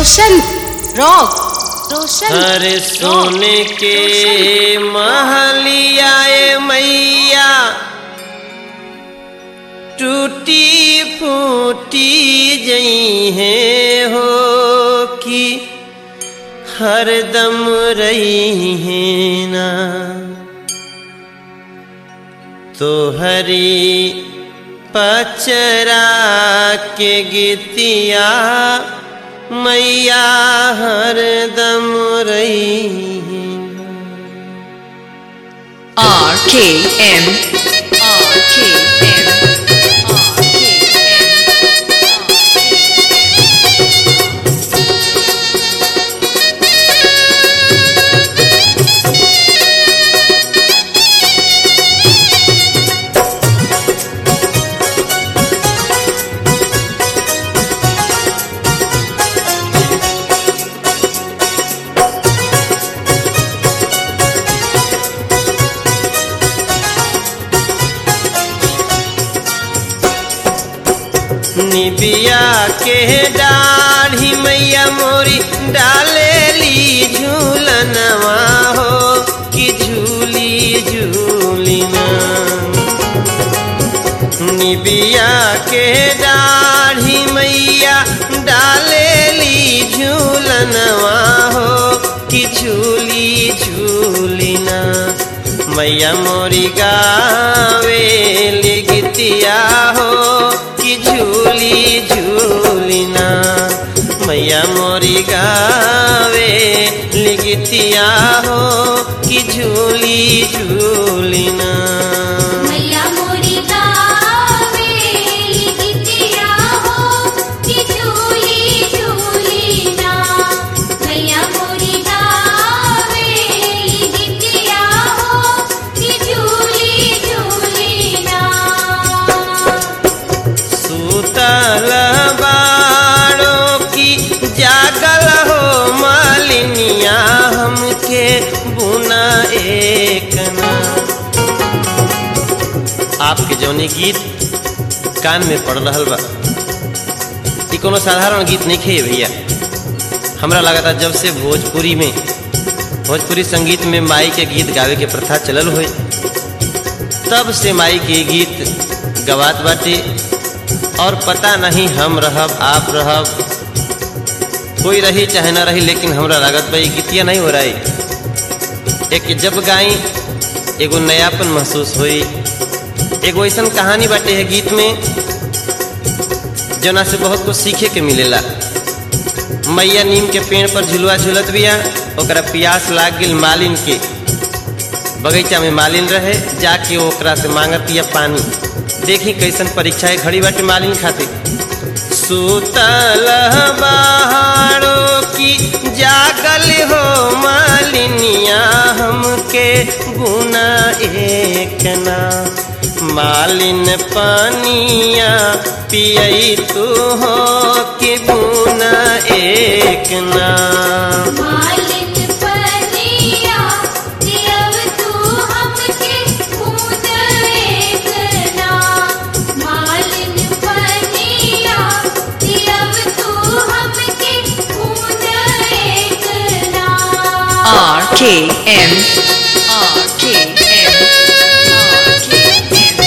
रोशन rock रोशन हर सोने के महलियाए मैया टूटी फूटी जई है हो कि हरदम रही है ना तो हरी पचरा के गीतिया मैया हरदम रही R K M R K M R K M निबिया के डाढ़ी मैया मोरी डालेली झूलनवा हो कि झूली झूली ना निबिया के डाढ़ी मैया डालेली झूलनवा हो कि झूली झूली ना मैया मोरी गावे गीतिया हो कि झूली झूली ना मैया मोरी गावे गीतिया हो कि झूली झूली ना मैया मोरी गावे गीतिया हो कि झूली झूली ना मैया मोरी गावे गीतिया हो कि झूली झूली ना सूतल बाड़ो की जागल हो मालिनिया हमके बुना एक ना आपके जौनी गीत कान में पड़ रहा बा ई कोनो साधारण गीत नहीं खे भैया हमरा लगा जब से भोजपुरी में भोजपुरी संगीत में माई के गीत गावे के प्रथा चलल हुई तब से माई के गीत गवात बाटे और पता नहीं हम रहब आप रहब कोई रही चाहे ना रही लेकिन हमरा लागत भाई गीतिया नहीं हो रही एक जब गाई एगो नयापन महसूस हुई एगो ऐसा कहानी बाटे है गीत में जना से बहुत कुछ सीखे के मिलेला मैया नीम के पेड़ पर झुलुआ झुलत बिया ओकरा प्यास लाग गेल मालिन के बगीचा में मालिन रहे जाके ओकरा से मांगतिया पानी देखी कैसन परीक्षा है घड़ी बाटे मालिन खातिर सुतल बहारो की जागल हो मालिनिया हमके गुना एक ना मालिन पानिया पियई तू हो कि गुना एक ना मालिन पनिया देव तू हमके खून एक ना मालिन पनिया देव तू हमके खून एक ना R K M R K M R K M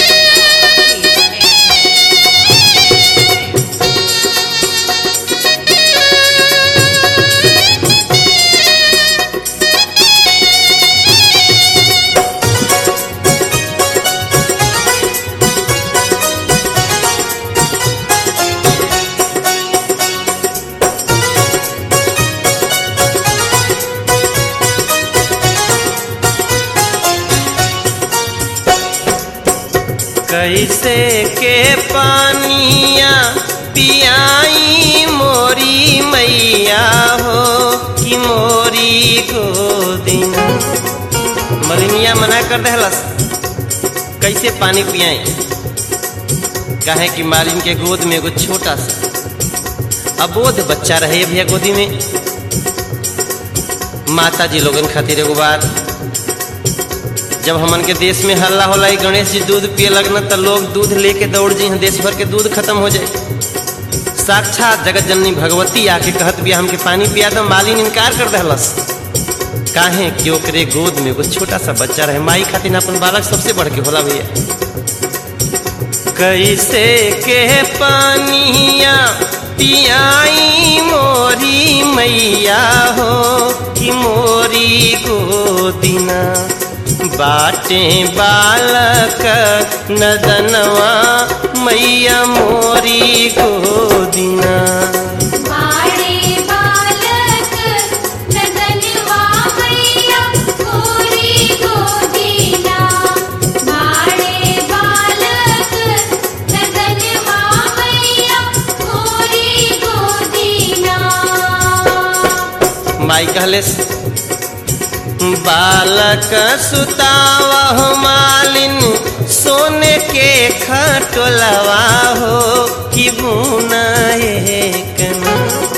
कैसे के पानिया पियाई मोरी मैया हो कि मोरी गोदिन मलिनिया मना कर दहलस कैसे पानी पियाई काहे कि मालिन के गोद में एगो छोटा सा अबोध बच्चा रहे भैया गोदी में माता जी लोगन खातिर एगो बात जब हमन के देश में हल्ला होला ई गणेश जी दूध पिए लगना तो लोग दूध लेके दौड़ जी देश भर के दूध खत्म हो जाए साक्षात जगत जननी भगवती आके कहत बिया हमके पानी पिया दो मालिन इनकार कर दहलस काहे कि ओकरे गोद में एगो छोटा सा बच्चा रहे माई खातिर अपन बालक सबसे बढ़ के होला भैया कैसे के पानिया पियाई मोरी मैया हो कि मोरी गोदिना बाटे बालक नदनवा मैया मोरी गोदिना बाड़े बालक नदनवा मैया मोरी गोदीना बाड़े बालक नदनवा मैया मोरी गोदीना माई कहले बालक सुतावा मालिन सोने के खटोलवा हो कि बुना एक ना।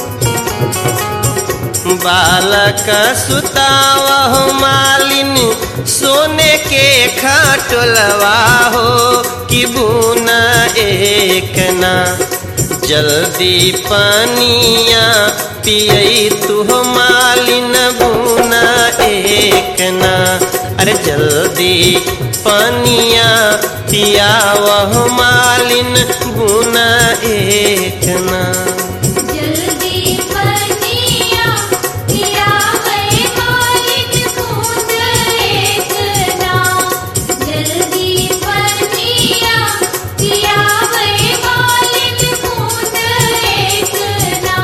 बालक सुतावा मालिन सोने के खटोलवा हो कि बुना एक ना जल्दी पानिया पियई तू मालिन बुना एक ना अरे जल्दी पानिया पिया वह मालिन बुना एक ना जल्दी बनिया पिया है मालिक बूंद एक ना जल्दी बनिया पिया है मालिक बूंद एक ना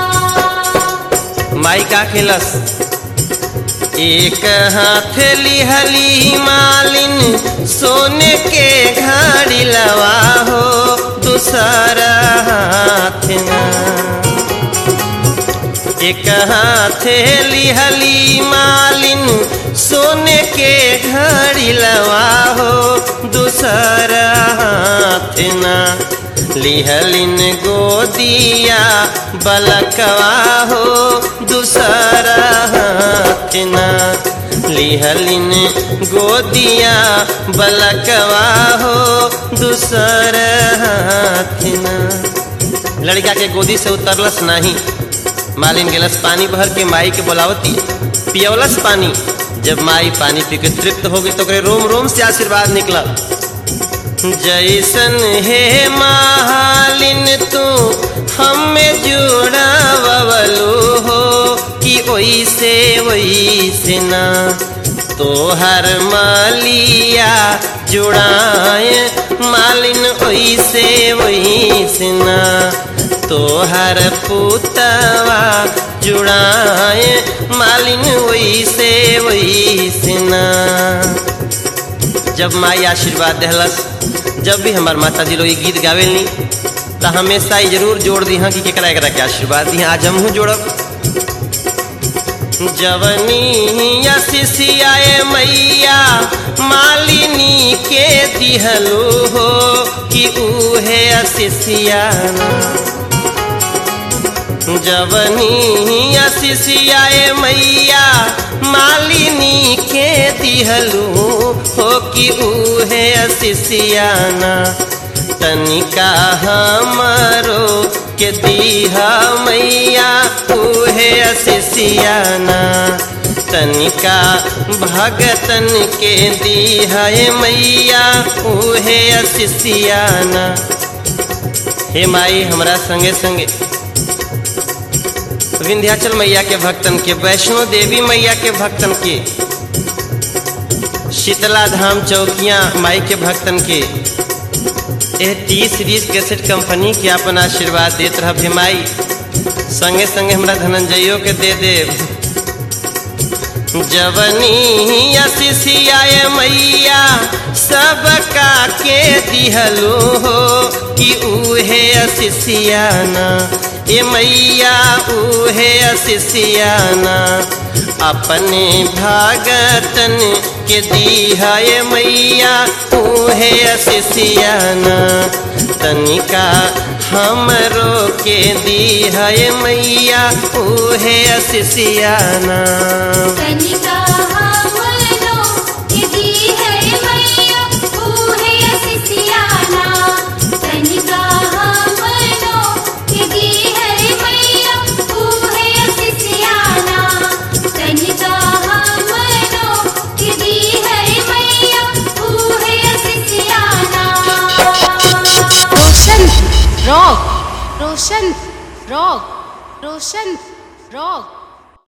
माई का खेलस एक हाथ लिहली मालिन सोने के घड़ी लवा हो दूसरा हाथ ना एक हाथ लिहली मालिन सोने के घड़ी लवा हो दूसरा हाथ ना लिहलिन गोदिया बलकवा हो दूसरा हाथ ना लिहलिन गोदिया बलकवा हो दूसरा हाथ ना लड़का के गोदी से उतरलस नहीं मालिन गेलस पानी भर के माई के बोलावती पियवलस पानी जब माई पानी पी के तृप्त हो गई तो ओकरे रोम रोम से आशीर्वाद निकला जैसन हे मालिन तू हमें जुड़ा बबलू हो कि ओइसे ओइसे ना तोहर मालिया जुड़ाए मालिन ओइसे ओइसे ना तोहर पुतवा जुड़ाए मालिन ओइसे ओइसे ना जब माई आशीर्वाद देहलस जब भी हमार माता जी लोग ई गीत गावेलनी तो हमेशा ही जरूर जोड़ दी हाँ कि केकरा एकरा के आशीर्वाद दी आज हमहू जोड़ब जवनी शिशियाए मैया मालिनी के दिहलो हो कि उहे शिशियाना जवनी शिशियाए मैया मालिनी के दिहलू हो कि उहे शिशियाना तनिका हमरो के दीहा मैया उहे शिशियाना तनिका भगतन के दीहा मैया उहे शिशियाना हे माई हमरा संगे संगे विंध्याचल मैया के भक्तन के वैष्णो देवी मैया के भक्तन के शीतला धाम चौकियाँ माई के भक्तन के यह टी सीरीज कैसेट कंपनी के अपन आशीर्वाद देत रह हे माई संगे संगे हमरा धनंजयो के दे दे जवनी शिशियाए मैया सबका के दिहलो हो कि उहे शिशियाना ए मैया उहे शिशियाना अपने भागतन के दीहा ए मैया उहे शिशियाना तनिका हमरो के दीहा ए मैया उहे शिशियाना कनिका हमनो यदि है मैया ऊहे सिसियाना कनिका हमनो यदि रोशन रॉक रोशन रॉक